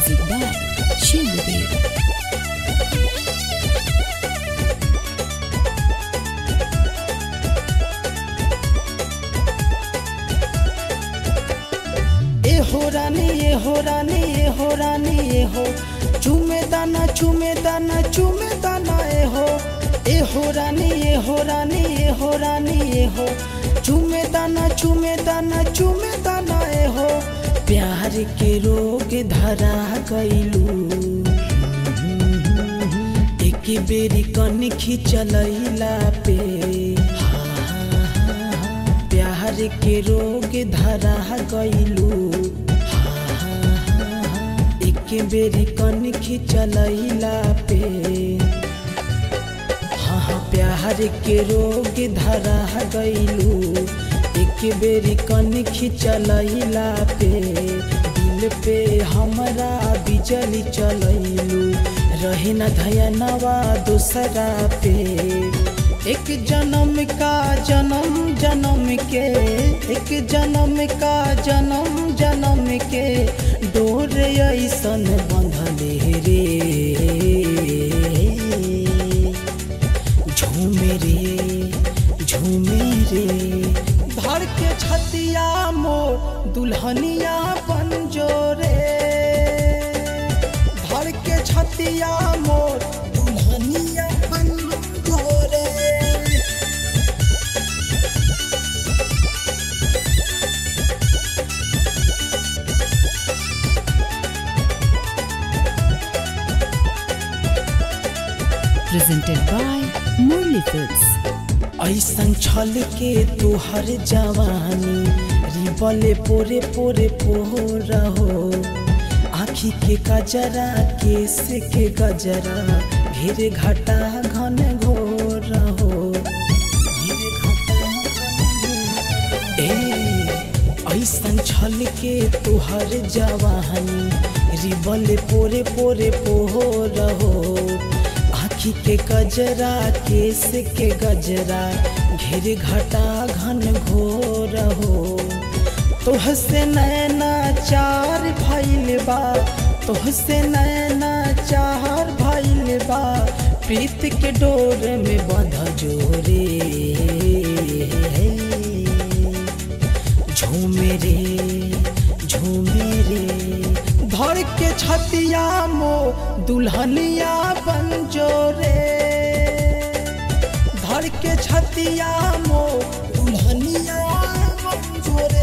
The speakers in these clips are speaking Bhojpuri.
Music by Shivadev. ए हो रानी ए हो रानी ए हो रानी ए हो चुमे दाना चुमे दाना चुमे दाना ए हो ए हो रानी ए हो रानी ए हो रानी ए हो चुमे दाना चुमे दाना चुमे दाना ए हो प्यार के रोग धरा गइलू एक बेरी कन खिंचलैला पे प्यार के रोग धरा गइलू एक बेरी कन खिंचलैला पे हाँ हाँ प्यार के रोग धरा गइलू एक बेरी कन खिंचलैला पे दिल पे हमरा बिजली चलैलू रहे न धयनवा दूसरा पे एक जन्म का जन्म जन्म के एक जन्म का जन्म जन्म के डोर ऐसन बंधले रे झूमे रे झूमे रे धर के छतिया मोर दुल्हनिया पंजोरे धर के छतिया मोर दुल्हनिया पंजोरे Presented by Murli Films. ऐसन छल के तुहर जवानी रिबले पोरे पोरे पोरा हो आखी के गजरा केस के गजरा घेरे घटा घन घोर हो घेरे घटा घन घोर। ए ऐसन छल के तुहर जवानी रिबले पोरे पोरे पोर हो आखी के गजरा केस के गजरा घेर घटा घन घोर हो तोह से नैना चार भइल बा तोह से नैना चार भइल बा प्रीत के डोर में बंध जोरे झूमे रे झूमे रे धर के छतिया मो दुल्हनिया बंजोरे धर के छतिया मो दुल्हनिया बंजोरे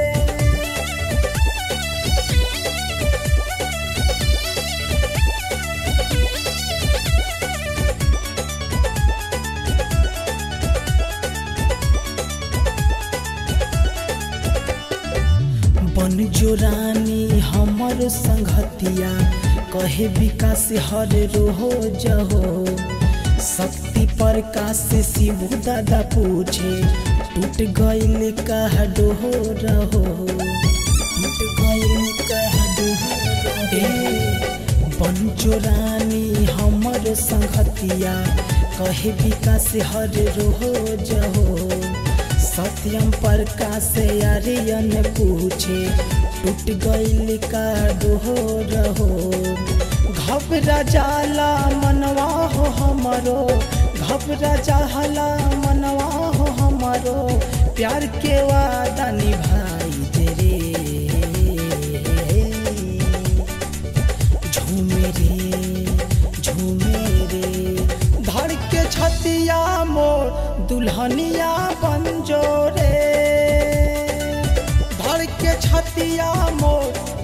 बन जो रानी हमर संगतिया कहे विकास हर रोहो जहो शक्ति प्रकाश शिव दादा पूछे टूट गइल कह डोहो रहो टूट गइल कह डोहो रहो बंजो रानी हमर संगतिया कहे विकास हर रोहो जहो सत्यम प्रकाश आर्यन पूछे टूट गइल का डोहो रहो घबरा जाला मनवा हो हमरो घबरा जाला मनवा हो हमरो प्यार के वादा निभाई दे रे झूमे रे झूमे रे धर के छतिया मोर दुल्हनिया बंजोरे धर के छतिया मोर